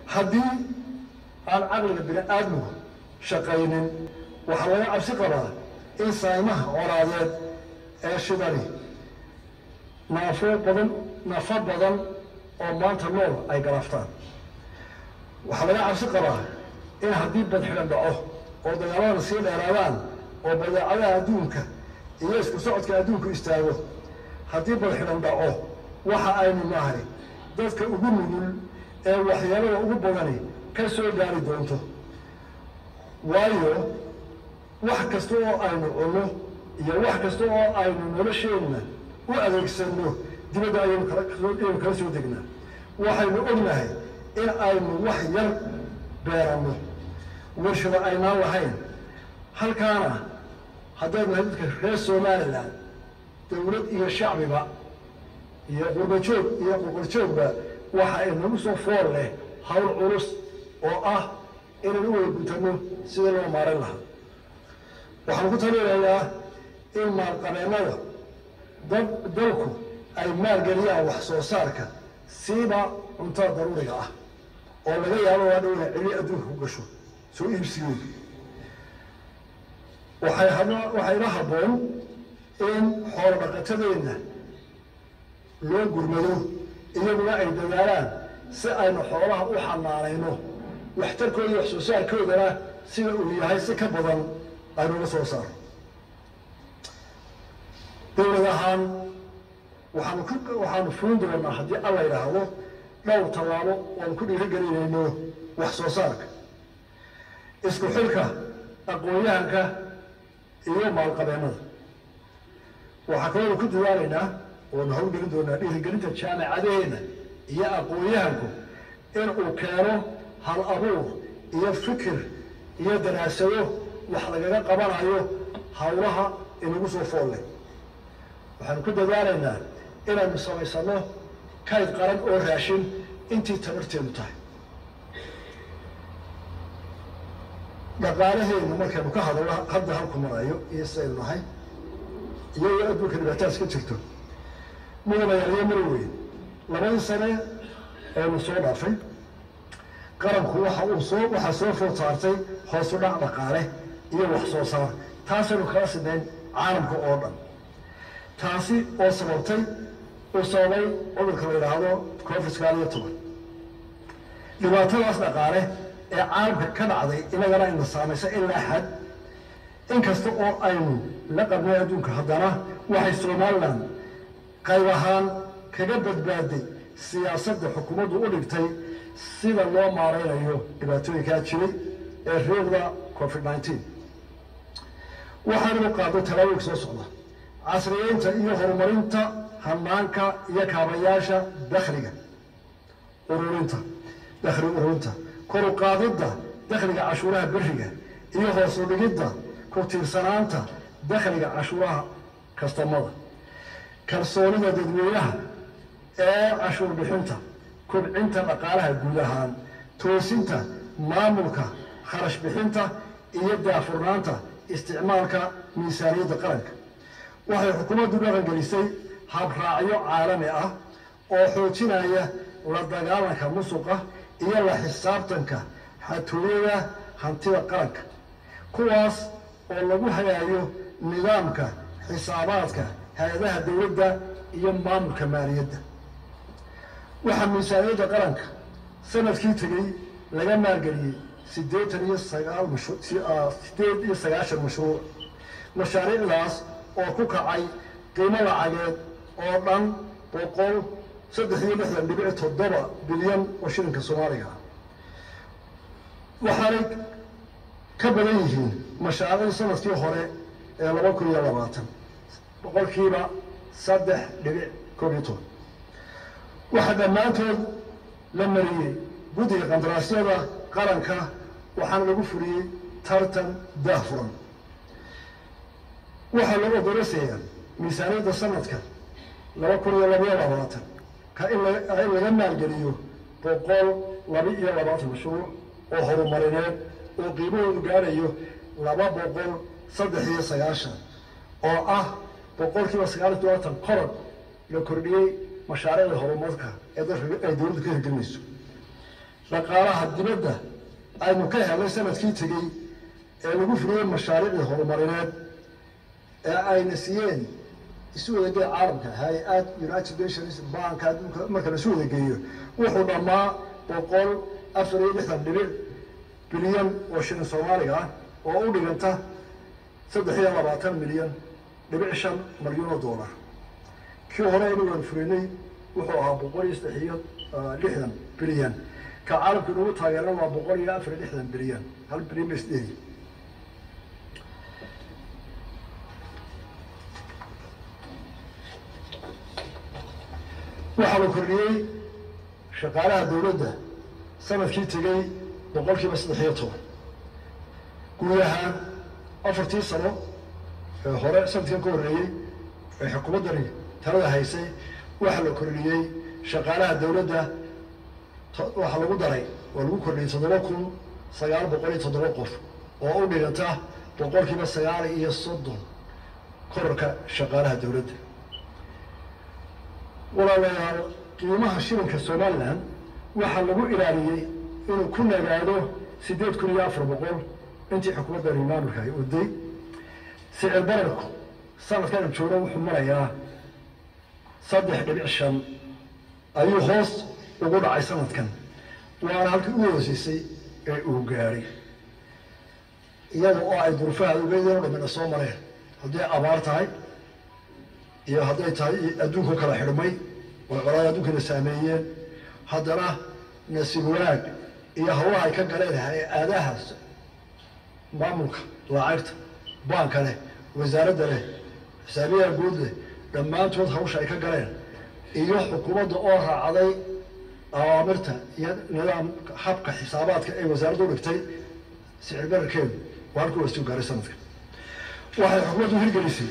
haddii aan caqliga bini aadmigu shaqaynin waxaa laga cabsi qabaa in saymaha colaadeed ee shidani naafo badan nafo badan oo maanta nool ay galaaftaan waxaa laga cabsi qabaa in haddii badxidhan dhaco oo dagaaladana sii dheeraadaan oo badeecadaha adduunka iyo isku socodka adduunku istaago haddii badxidhan dhaco waxa aynu nahay dadka ugu nugul ee waxyeelada ugu badani ka soo gaari doonto waayo wax kasta oo aynu cunno iyo wax kasta oo aynu nolosheenna u adeegsanno dibadda ayaynu kalaaynu kala soo degnaa waxaynu ognahay in aynu wax yar beeranno warshado aynaan lahayn halkaana haddaynu nahay dadka reer somalilan dawlad iyo shacbiba iyo qurbajoog iyo qurqurjoogba waxa inagu soo fool leh hawl culus oo ah inaynu u wada guntano sidii loo maaran lahaa waxaan ku talinayaa in maalqabeennada dad dalku ay maalgeliyaan wax soo saarka siiba cuntada daruuriga ah oo laga yaabo waa dhow inay celi adduunka ku gasho soo iibsigooda waxay hab- waxayna habboon in xoolo dhaqatadeenna loo gurmado iyaguna ay dadaalaan si aynu xoolaha u xanaanayno waxtarkooda iyo wax soo saarkoodana sida uu yahay si ka badan aynuga soo saaro dowlad ahaan waxaanu ku waxaanu fulin doonaa haddii alla yidhaahdo dhowr tallaabo oanu ku dhiirigelinayno wax soo saarka isku xilka aqoon-yahanka iyo maalqabeennada waxaa kaloonu ku dadaalaynaa oonu hawlgelin doonaa dhiirigelinta jaamacadaheenna iyo aqoon-yahanku in uu keeno hal abuur iyo fikir iyo daraasado wax lagaga qabanayo hawlaha inagu soo fool leh waxaanu ku dadaalaynaa inaynu samaysano kayd qaran oo raashin intii tabarteedu tahay dhaqaalaheennu markaynu ka hadalno hadda halku marayo iyo sidaynu nahay iyagoo adduunka dhibaataas ka jirto mudanayaaliyo mar weyn labadii sane eenu soo dhaafay qaranku waxa uu soo waxaa soo food saartay hoosu dhac dhaqaale iyo wax soo saar taasaynu kala sidayn caalamka oo dhan taasi oo sababtay uu sababay cudurka la yidhaahdo covid sagaal iyo toban dhibaatadaas dhaqaale ee caalamka ka dhacday inagana ina saamaysa ilaa xad inkasta oo aynu la qabnay adduunka haddana waxay somalilan qayb ahaan kaga badbaaday siyaasadda xukuumaddu u dhigtay sida loo maaraynayo dhibaatooyinkaa jiray ee reegda covid nineteen waxaanu qaado talaabooyinka soo socda casriyeynta iyo horumarinta hanaanka iyo kaabayaasha dakhliga ururinta dakhli ururinta kor u qaadidda dakhliga cashuuraha beriga iyo hoos u dhigidda ku tiirsanaanta dakhliga cashuuraha kastamada kalsoonida dadweynaha ee cashuur bixinta kubcinta dhaqaalaha guud ahaan toosinta maamulka kharash bixinta iyo daafurnaanta isticmaalka miisaaniyadda qaranka waxay xukuumaddu dhaqangelisay habraacyo caalami ah oo xoojinaya la dagaalanka musuqa iyo la xisaabtanka xatooyada hantida qaranka kuwaas oo lagu hagaayo nidaamka xisaabaadka hay-adaha dowladda iyo maamulka maaliyadda waxaa miisaaniyadda qaranka sanadkii tegey laga maalgeliyey siddeetan iyo sagaal mashru sideed iyo sagaashan mashruuc mashaariicdaas oo ku kacay qiimo lacageed oo dhan boqol saddex iyo lixdan dhibic toddoba bilyan oo shilinka soomaaliga ah waxaanay ka badan yihiin mashaariicdii sanadkii hore ee laba kun iyo labaatan boqolkiiba saddex dhibic koob iyo toban waxaa dhammaantood la mariyey guddiga qandaraasyada qaranka waxaana lagu fuliyey tartan daahfuran waxaa lagu odorasayaa miisaaniyadda sanadka laba kun iyo labaiyo labaatan ka in la- in laga maalgeliyo boqol laba iyo labaatan mashruuc oo horumarineed oo qiimahoodu gaarayo laba boqol saddex iyo sagaashan oo ah boqolkiiba sagaal iyo todobaatan koror la kordhiyey mashaariicda horumarka ee dalka ay dowladdu ka hirgelinayso dhaqaalaha dibadda aynu ka helay sanadkii tegey ee lagu fuliyey mashaariicdii horumarineed ee ayna siiyeen isu wadageeya caalamka hay-ad united nations banka adduunka marka la isu wadageeyo wuxuu dhammaa boqol afar iyo lixdan dhibic bilyan oo shilin soomaaliga ah oo u dhiganta saddex iyo labaatan milyan dhibic shan malyan oo dollar kii hore aynu waan fulinay wuxuu ahaa boqol iyo saddex iyo lixdan bilyan ka caalamka inagu taageerana waa boqol iyo afar iyo lixdan bilyan hal bilyan ba isdheeri waxaa la kordhiyey shaqaalaha dawladda sanadkii tegey boqol kiiba saddex iyo toban guud ahaan afartii sano ee hore sanadkan ka horreeyey ee xukuumaddani talada haysay waxaa la kordhiyey shaqaalaha dawladda waxaa lagu daray oo lagu kordhiyey toddoba kun sagaal boqol iyo toddoba qof oo u dhiganta boqol kiiba sagaal iyo soddon korarka shaqaalaha dawladda walaalayaal qiimaha shilinka somalilan waxaa lagu ilaaliyey inuu ku nagaado siddeed kun iyo afar boqol intii xukuumadda maamulka ay uday sicir bararku sanadkan jooga wuxuu marayaa saddex dhibic shan ayuu hoos ugu dhacay sanadkan waana halkii u hooseysay ee uu gaadhay iyada oo ay durufaha ugeedeen o dhamina soo mareen hadday abaar tahay iyo hadday tahay adduunku kala xidhmay oo colaada adduunkana saameeyeen haddana nasiib wanaag iyo hawlaha ay ka galeen hay-adahaas maamulka lacagta baanka leh wasaaradda leh xisaabiyaha guud leh dhammaantood hawsha ay ka galeen iyo xukuumadda oo raacday awaamirta iyo nidaam habka xisaabaadka ay wasaaradda u dhigtay sicir bararkeedu waa halkuu wasuu gaaray sanadka waxay xukuumaddu hirgelisay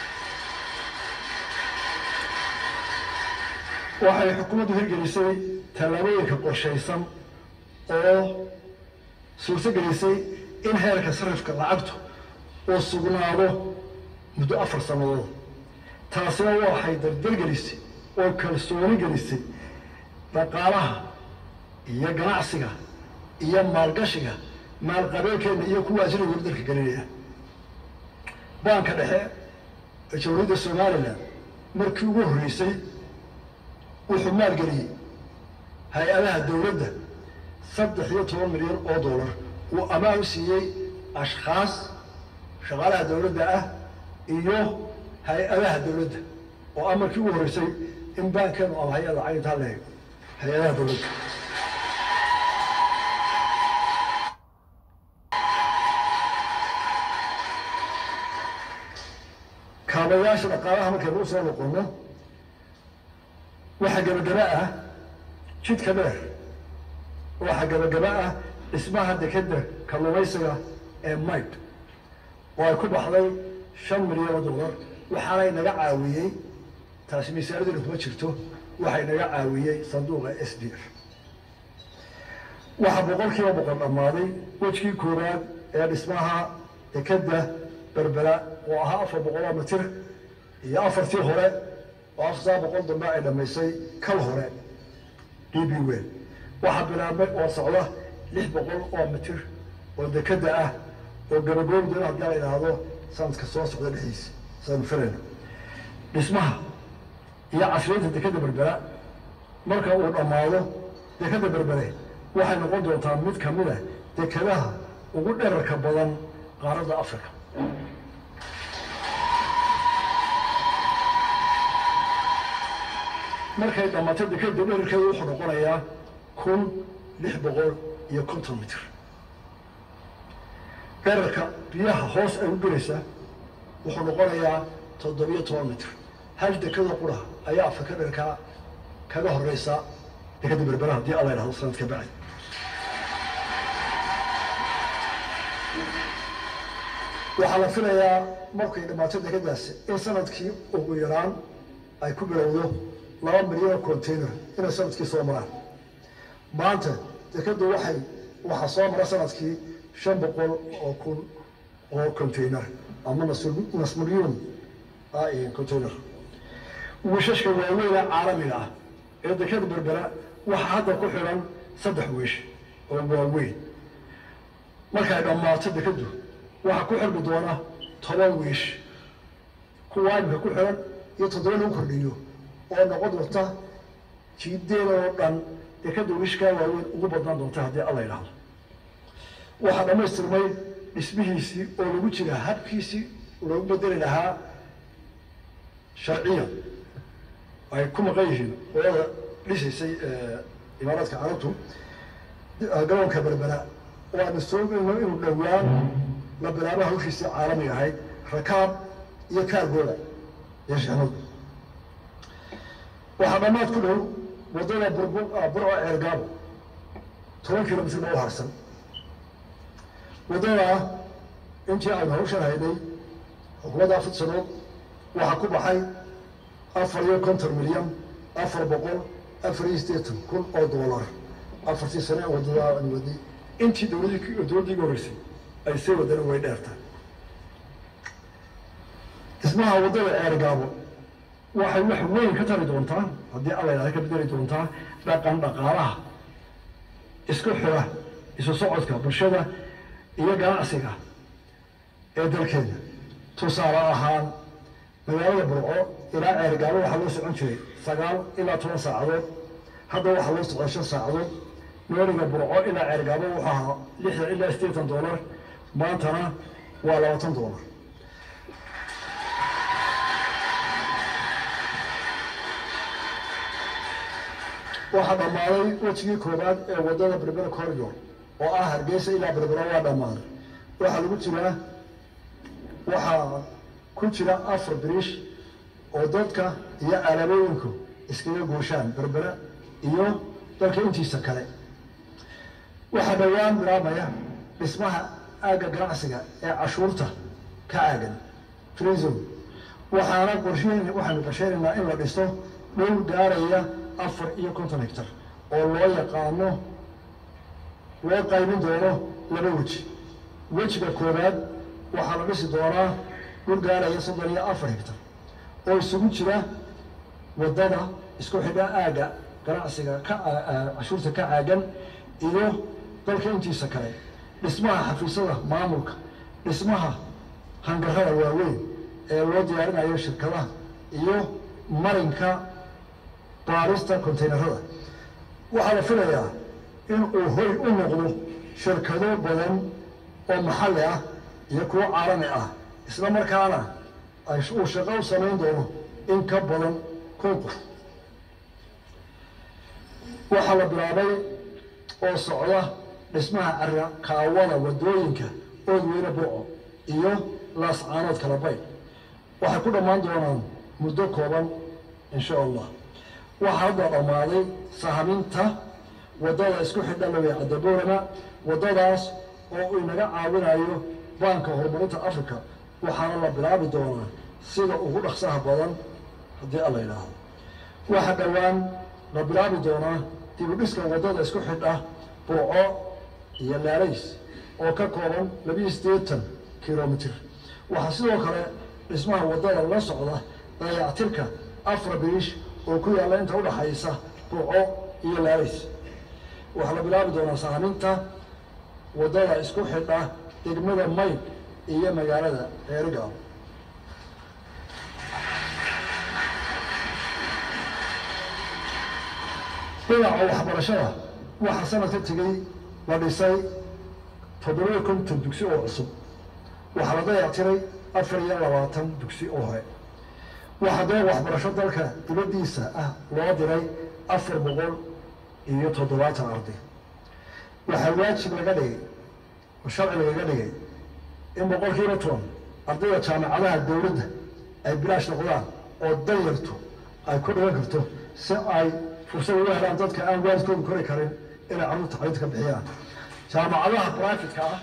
waxay xukuumaddu hirgelisay tallaabooyinka qorshaysan oo suurto gelisay in heerka sarifka lacagtu uu sugnaado muddo afar sannadood taasina waxay dardargelisay oo kalsooni gelisay dhaqaalaha iyo ganacsiga iyo maalgashiga maalqabeenkeena iyo kuwa ajnabiga dalka gelinaya baanka dhexe ee jamhuuriyadda somalilan markii ugu horreysay wuxuu maalgeliyey hay-adaha dawladda saddex iyo toban milyan oo dollar uu amaan u siiyey ashkhaas shaqaalaha dawladda ah iyo hay-adaha dawladda oo ah markii ugu horreysay in baankeenu ama hay-ada cayntaa leego hay-adaha dawladda kaabayaasha dhaqaalaha markaynu usoo noqono waxaa gabagaba ah jidka dheer waxaa gabagaba ah dhismaha dekeda kalluumaysiga ee mayd oo ay ku baxday shan milyan oo dollar waxaanay naga caawiyey taasi miisaaradina kuma jirto waxay naga caawiyey sanduuqa s d f waxaa boqol kiiba boqol dhammaaday wejkii koowaad ee dhismaha dekeda berbera oo ahaa afar boqol oo mitir iyo afartii hore oo afar boqol dambe ay dhammaysay kal hore d b wel waxaa bilaabmay oo socda lix boqol oo mitir oo dekeda ah oo gabagoobi doona haddii la idhaahdo sanadka soo socda dhexdiisa saanu filayno dhismaha iyo casriyeynta dekeda berbera marka uu dhammaado dekeda berbere waxay noqon doontaa mid ka mid ah dekedaha ugu dherarka badan qaaradda africa markay dhammaatay dekeda dherarkeeda wuxuu noqonayaa kun lix boqol iyo konton mitir dherarka biyaha hoos ay u gelaysaa wuxuu noqonayaa toddobiyo toban mitir hal dekada qura ayaa afrika dherkaa kaga horeysa dekeda berbera haddii alla idhahdo sanadka bacdi waxaa la filayaa markay dhammaato dekadaasi in sanadkii ugu yaraan ay ku bilowdo laba milyan oo container inay sanadkii soo maraan maanta dekadu waxay waxaa soo mara sanadkii shan boqol oo kun oo container ama nas milyuun container wiishashka waaweyna caalamiga ah ee dekada berbera waxaa hadda ku xidhan saddex wiish oo waaweyn markay dhammaato dekadu waxaa ku xirmi doona toban wiish kuwa imika ku xiran iyo toddoba lagu kordhiyo oo noqon doonta jiideeda oo dhan dekada wiishkaa waaweyn ugu badnaan doonta haddii alla yidhaahdo waxaa dhammaystirmay dhismihiisii oo lagu jira habkiisii loogu bedeli lahaa sharciya ay ku maqan yihiin olada dhisaysay imaaraadka carabtu garoonka berbera oo aanu soogayno inuu dhowaan la bilaabo hawshiisii caalamiga ahayd rakaab iyo kaargooda iyo shixnadu waxaa dhammaad ku dhow waddada burbu burco ceergaabo toban kilomitr baa u harsan waddadaa intii aynu hawshan haynay xukuumadda afar sanood waxaa ku baxay afar iyo konton milyan afar boqol afar iyo siddeetan kun oo doolar afartii sane ee waddada aan waday intii dowladii dowladdii ugu horreysay ay sii wadana way dheertaa dhismaha waddada ceergaabo waxay wax weyn ka tari doontaa haddii alla yidhahda ka bedeli doontaa dhaqan dhaqaalaha isku xira isu socodka bulshada iyo ganacsiga ee dalkeena tusaale ahaan magaalada burco ilaa ceergaabo waxaa loo socon jiray sagaal ilaa toban saacadood hadda waxaa loo socdaa shan saacadood meeriga burco ilaa ceergaabo wuxuu ahaa lixdan ilaa siddeetan doolar maantana waa labaatan doolar waxaa dhammaaday wejigii koowaad ee waddada berbera corridor oo ah hargeysa ilaa berbera waa dhammaaday waxaa lagu jiraa waxaa ku jira afar biriish oo dadka iyo alaabooyinku iskaga gooshaan berbera iyo dalka intiisa kale waxaa dhowaan bilaabmaya dhismaha aagga ganacsiga ee cashuurta ka aagan trism waxaana qorsheyn waxaanu qorsheynaynaa in la dhisto dhul gaaraya afar iyo konton hectar oo loo yaqaano loo qaybin doono laba weji wejiga koowaad waxaa la dhisi doonaa dhul gaaraya soddon iyo afar hectar oo isugu jira waddada isku xidha aagga ganacsiga ka cashuurta ka caagan iyo dalka intiisa kale dhismaha xafiisyada maamulka dhismaha hangarada waaweyn ee loo diyaarinayo shirkadaha iyo marinka baarista containerada waxaa la filayaa in uu hoy u noqdo shirkado badan oo maxalli ah iyo kuwo caalami ah isla markaana uu shaqo u samayn doono in ka badan kun qof waxaa la bilaabay oo socda dhismaha cara kaawada waddooyinka oodweyne burco iyo laascaanood kala bayd waxay ku dhammaan doonaan muddo kooban insha allah waxaa hadda dhammaaday sahaminta waddada isku xidha lawey cadaboorama waddadaas oo uu inaga caawinayo baanka horumarinta africa waxaana la bilaabi doonaa sida ugu dhaqsaha badan haddii alla yidhaahdo waxaa dhowaan la bilaabi doonaa dib u dhiska waddada isku xidha burco iyo laalays oo ka kooban labiyo siddeetan kilomitr waxaa sidoo kale dhismaha waddada la socda dayactirka afar biriish oo ku yaalla inta udhaxaysa burco iyo laalays waxaa la bilaabi doonaa sahaminta waddada isku xidha degmada mayd iyo magaalada reerigaabo dhinaca waxbarashada waxaa sanadka tegey la dhisay toddobiyo konton dugsi oo cusub waxaa la dayactiray afar iyo labaatan dugsi oo hore waxaa dee waxbarasho dalka dibaddiisa ah loo diray afar boqol iyo toddobaatan arday waxaa waajib laga dhigay oo sharci lagaga dhigay in boqolkiiba toban ardayda jaamacadaha dowladda ay bilaash noqdaan oo danyartu ay ku dhigan karto si ay fursad uga helaan dadka aan waalidkooda kori karin inay carruurta xalinta ka bixiyaan jaamacadaha brifetka ah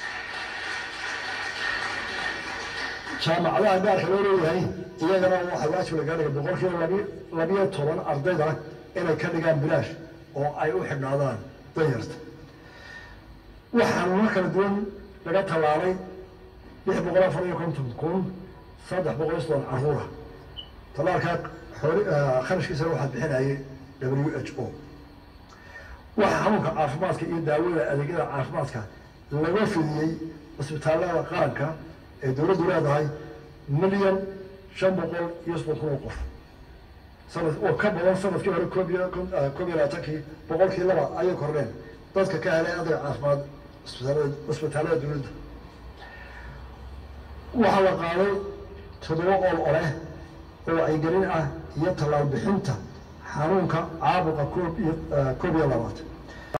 jaamacadaha gaarka loo leeyahay iyagana waxaa waajib laga dhigay boqolkiiba labi labiyo toban ardayda inay ka dhigaan bilaash oo ay u xidhnaadaan danyarta waxaa nuna kala duwan laga tallaalay lix boqol afar iyo konton kun saddex boqol iyo soddon carruura tallaalkaa xooli kharashkiisana waxaa bixinayay w h o waxaa xanuunka caafimaadka iyo daawada adeegyada caafimaadka laga fidiyey cisbitaallada qaranka ee dowladdu leedahay milyan shan boqol iyo soddon kun oo qof sanad oo ka badan sanadkii hore koob iyo koob iyo labaatankii boqolkii laba ayay kordheen dadka ka helay adeeg caafimaad cisbitaallada cisbitaallada dowladda waxaa la qaaday toddoba ol oleh oo wacyigelin ah iyo tallaal bixinta xanuunka caabuqa koob iyo koob iyo labaatan